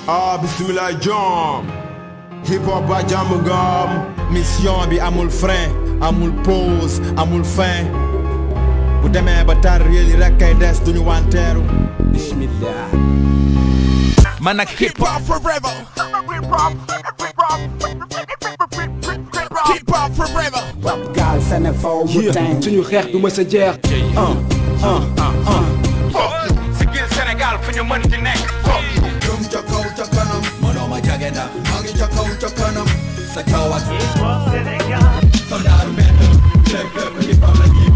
ah bismillah jom hip hop ba jàmm ngam mission bi amul frein amul pause amul fin bu demee ba tar réel yi rek kay des duñu wanteeru bismillah man ak hip hop forever hip hop forever Rap gaal Sénégal wu tàng suñu xeex du mës a jeex sigil Sénégal fu ñu mën di nekk jëm ca kaw ca kanam mënoo ma jage ndax maa ngi ca kaw ca kanam sa kaw ak soldaaru mbedd lépp lépp hip hop la ñuy